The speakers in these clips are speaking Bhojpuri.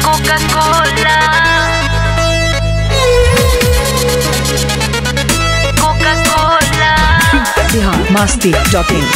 Coca-Cola. Coca-Cola. Bihar Masti dot इन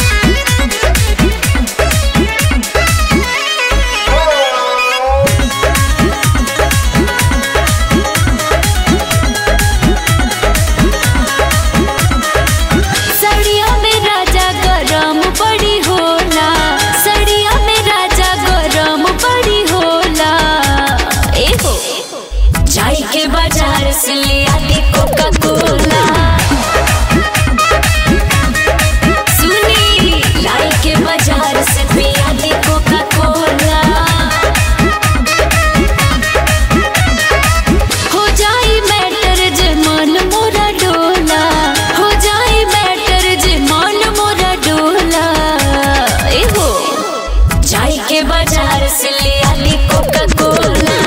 सड़िया में राजा गरम बड़ी होला सड़िया में राजा गरम बड़ी होला ए हो जाई के बाजार से ले आती कोका कोला सुनी लाई के बाजार से पिया दी कोका कोला हो जाई मैटर जे मन मोरा डोला हो जाई मैटर जे मन मोरा डोला ए हो जाई के बाजार से ले आली कोका कोला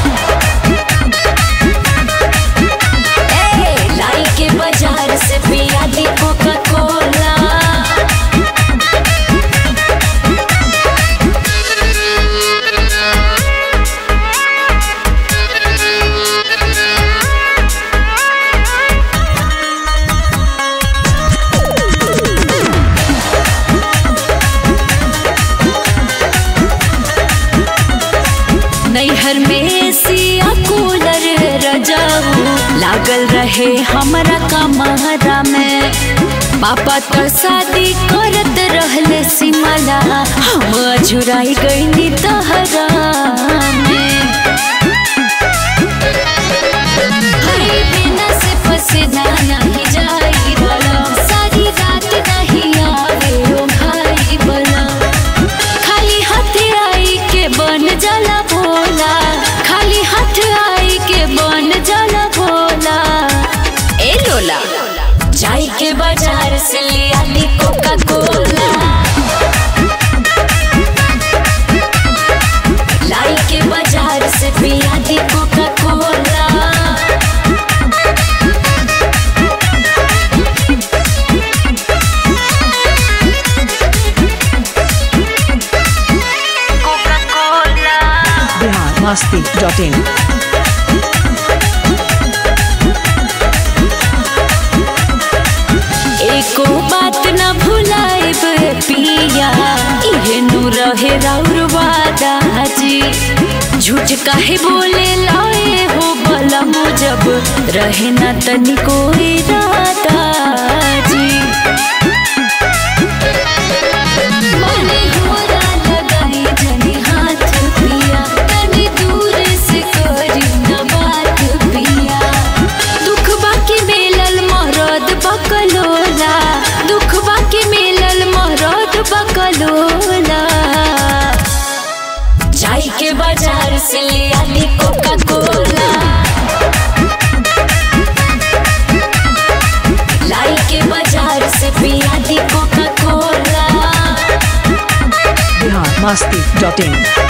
ए लाई के बाजार से पिया दी कोका कोला नैहर में सिया कूलर रजाऊ लागल रहे हमरा कमहरा में पापा तो शादी करत रहले सिमला हम अझुराई गईनी तहरा में हरी बिना से पसीना नहीं जाई बोलो सारी रात नहीं आवे ओ भाई बोलो खाली हाथ आई के बन जाला भोला खाली हाथ आई के बन जाला भोला ए लोला जाई के बाजार से ले आली कोका कोला लाई के बाजार से पिया दी Coca Cola Coca-Cola. Bihar Masti dot in एको बात न भुलाइब पिया इहे नु रहे राउर वादा जी झूठ काहे बोले लाए हो भला जब रहे न तनिको इरादा जी मने होला लगाई जनी हाथ पिया तनी दूर से करी न बात पिया दुख बाकी मिलल मरद बकलोला दुख बाकी मिलल मरद बकलोला जाई के बाजार से ले आली कोका कोला लाई के बाजार से पिया दी Coca Cola Bihar Masti dot इन